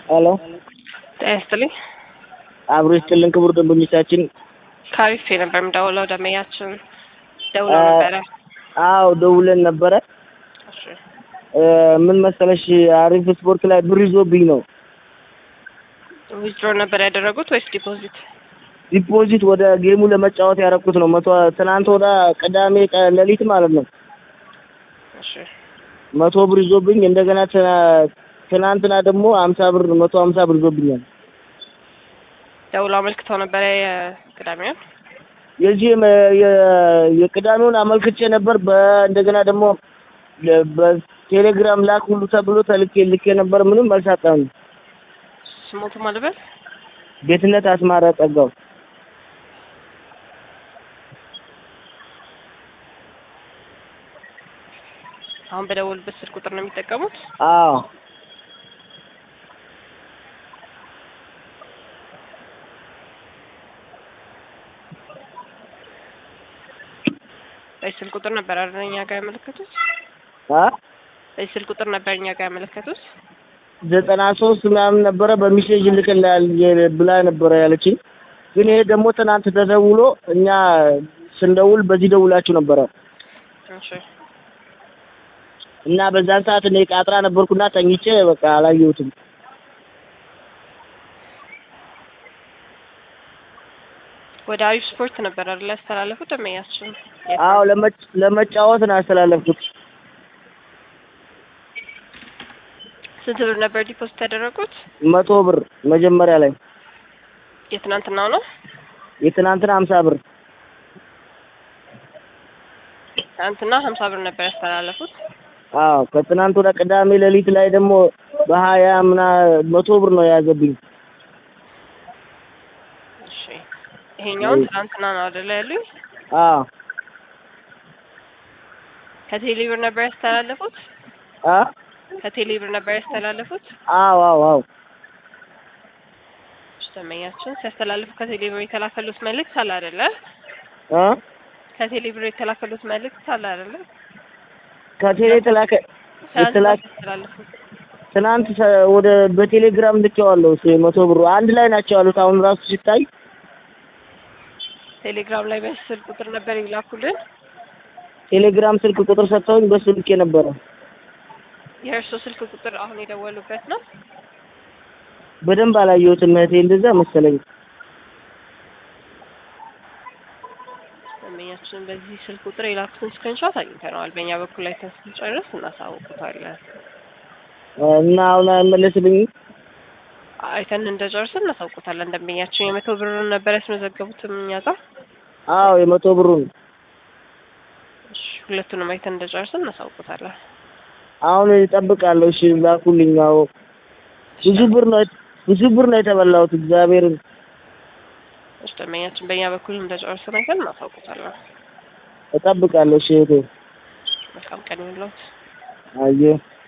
ሄሎ ጤና ይስጥልኝ። አብሮ ይስጥልን ክቡር ደንበኞቻችን። ካሪፌ ነበር የምደውለው። ደመኛችን ደውለው ነበረ። አዎ ደውለን ነበረ። እሺ እ ምን መሰለሽ አሪፍ ስፖርት ላይ ብር ይዞብኝ ነው ዊዝድሮ ነበር ያደረጉት ወይስ ዲፖዚት? ዲፖዚት ወደ ጌሙ ለመጫወት ያደረኩት ነው። መቶ ትናንት ወደ ቅዳሜ ቀ- ሌሊት ማለት ነው እሺ መቶ ብር ይዞብኝ እንደገና ትና- ትናንትና ደግሞ ሀምሳ ብር መቶ ሀምሳ ብር ይዞብኛል። ደውለው አመልክተው ነበረ የቅዳሜውን። የዚህ የ- የ- የቅዳሜውን አመልክቼ ነበር። በ- እንደገና ደግሞ ለ- በቴሌግራም ላክ ሁሉ ተብሎ ተልኬ ልኬ ነበር። ምንም አልሳጣም። ስሞቱ ማልበል ቤትነት አስማረ ጸጋው አሁን በደወሉበት ስልክ ቁጥር ነው የሚጠቀሙት። አዎ በዚህ ስልክ ቁጥር ነበር አይደል እኛ ጋር ያመለከቱት? አ በዚህ ስልክ ቁጥር ነበር እኛ ጋር ያመለከቱት። ዘጠና ሶስት ምናምን ነበረ በሚሴጅ ልክልሃል የ- ብላ ነበረ ያለችኝ። ግን ይሄ ደግሞ ትናንት ተደውሎ እኛ ስንደውል በዚህ ደውላችሁ ነበረ እሺ እና በዛን ሰዓት እኔ ቃጥራ ነበርኩና ተኝቼ በቃ አላየሁትም። ወደ አሪፍ ስፖርት ነበር አይደል ያስተላለፉት ደመኛችን? አዎ ለመጭ- ለመጫወት ነው ያስተላለፍኩት። ስንት ብር ነበር ዲፖዚት ያደረጉት? መቶ ብር መጀመሪያ ላይ የትናንትናው ነው። የትናንትና ሀምሳ ብር ትናንትና ሀምሳ ብር ነበር ያስተላለፉት። አዎ ከትናንት ወደ ቅዳሜ ሌሊት ላይ ደግሞ በሀያ ምና መቶ ብር ነው የያዘብኝ። እሺ ይሄኛውን ትናንትና ነው አይደል ያሉኝ? አዎ ከቴሌ ብር ነበር ያስተላለፉት። አ ከቴሌ ብር ነበር ያስተላለፉት። አዎ አዎ አዎ እሺ ደንበኛችን ሲያስተላልፉ ከቴሌ ብር የተላከሉት መልእክት አለ አይደለ? አ ከቴሌ ብር የተላከሉት መልእክት አለ አይደለ? ከቴሌ የተላከ ትናንት የተላከ ያስተላልፉት ትናንት ሰ- ወደ በቴሌግራም ልኬዋለሁ። እሱ መቶ ብሩ አንድ ላይ ናቸው ያሉት። አሁን ራሱ ሲታይ ቴሌግራም ላይ በስልክ ቁጥር ነበር ይላኩልን። ቴሌግራም ስልክ ቁጥር ሰጥተውኝ በሱ ልኬ ነበረ። የእርሶ ስልክ ቁጥር አሁን የደወሉበት ነው። በደንብ አላየሁትም እህቴ፣ እንደዛ መሰለኝ። ደንበኛችን በዚህ ስልክ ቁጥር የላኩትን ስክሪንሾት አግኝተነዋል። በእኛ በኩል ላይ ስንጨርስ እናሳውቁታለን። እና አሁን አይመለስልኝም። አይተን እንደጨርስን እናሳውቁታለን። ደንበኛችን የመቶ ብሩን ነበር ያስመዘገቡትም እኛ ጋር። አዎ የመቶ ብሩን እሺ ሁለቱንም አይተን እንደጨርስን እናሳውቁታለን። አሁን እጠብቃለሁ። እሺ ላኩልኝ። አዎ ብዙ ብር ነው ብዙ ብር ነው የተበላሁት። እግዚአብሔርን እሺ ደንበኛችን በእኛ በኩል እንደጨርስን አይተን እናሳውቁታለን። እጠብቃለሁ። እሺ እህቴ መልካም ቀን ይሁንልዎት። አየህ